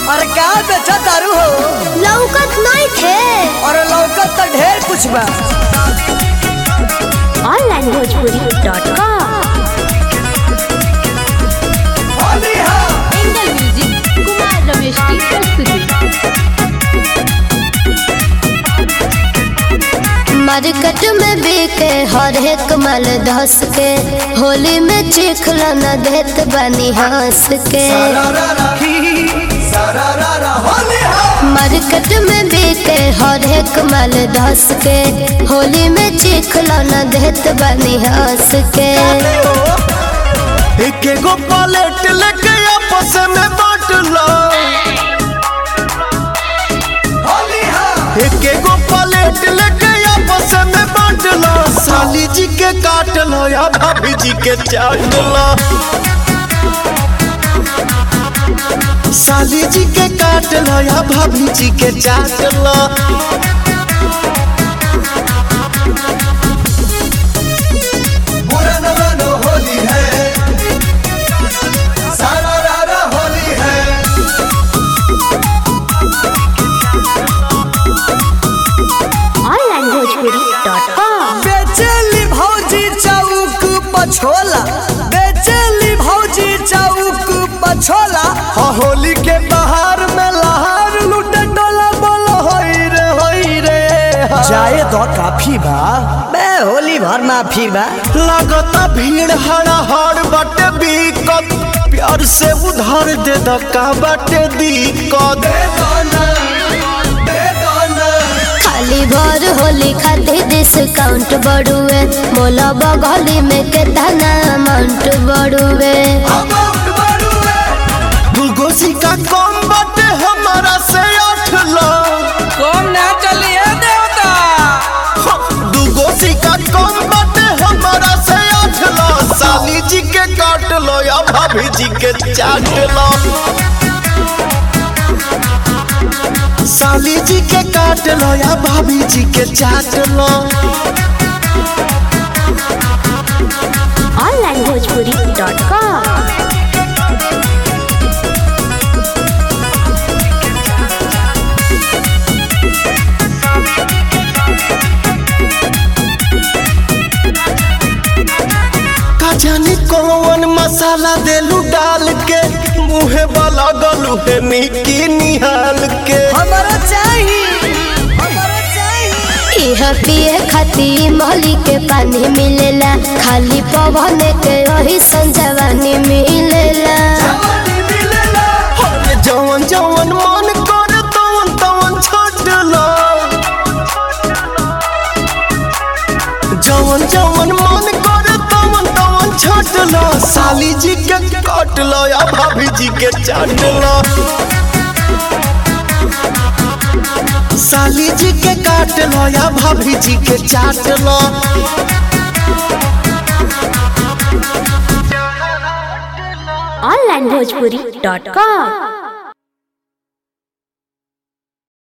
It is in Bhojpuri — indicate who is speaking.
Speaker 1: अरे का बेचा दारू हो
Speaker 2: लौकत नहीं थे
Speaker 1: और लौकत तो ढेर कुछ बा
Speaker 2: online Bhojpuri dot com
Speaker 3: angle music Kumar Ramesh की प्रस्तुति
Speaker 2: मार्केट में बिके हर एक माल धस के होली में चिखला न देत बनी हंस के मार्केट में बिके हर एक माल धस के होली में चिखला न देत बनी हंस के
Speaker 4: एक एगो पलेट लेके आपस में बांट लो एक एगो पलेट लेके आपस में बांट लो साली जी के काट लो या भाभी जी के चाट लो साली जी के काट लो या भाभी जी के चाट लो
Speaker 2: ऑनलाइन भोजपुरी डॉट कॉम
Speaker 1: बेचेली भौजी चौक पछोला बेचेली भौजी चौक पछोला
Speaker 4: हाँ, होली के बाहर में लहार लूटे डोला बोलो होई रे होई रे हाँ।
Speaker 1: जाए तो काफी बा बे होली भर माफी बा
Speaker 4: लगता भीड़ हड़ा हड़ बटे बीकत प्यार से उधार दे द का बटे दिक्कत
Speaker 2: खाली भर होली खातिर डिस्काउंट बढ़ुए मोला बगली में केतना अमाउंट बढ़ुए
Speaker 4: दूगो सिक्का कम बटे हमारा से आठ लाख
Speaker 1: कौन ना चलिए देवता
Speaker 4: दूगो सिक्का कम बटे हमारा से आठ लाख साली जी के काट लो या भाभी जी के चाट लो साली जी के काट लो या भाभी जी के चाट लो
Speaker 2: ऑनलाइन भोजपुरी डॉट कॉम
Speaker 4: का जाने कौन मसाला देलू डाल के मुहे वाला गलू है निकी निहाल के
Speaker 1: हमारा चाहिए हमारा चाहिए
Speaker 2: इह पिए खातिर मोहली के पानी मिलेला खाली पवन के वही संजवानी मिलेला
Speaker 4: अरे जवन जवन मन कर तवन तवन छोड़ लो जवन जवन मन कर तवन तवन छोड़ लो साली जी के काट लो या भाभी जी के चाट लो साली जी के काट लो या भाभी जी के चाट लो
Speaker 2: ऑनलाइन भोजपुरी डॉट कॉम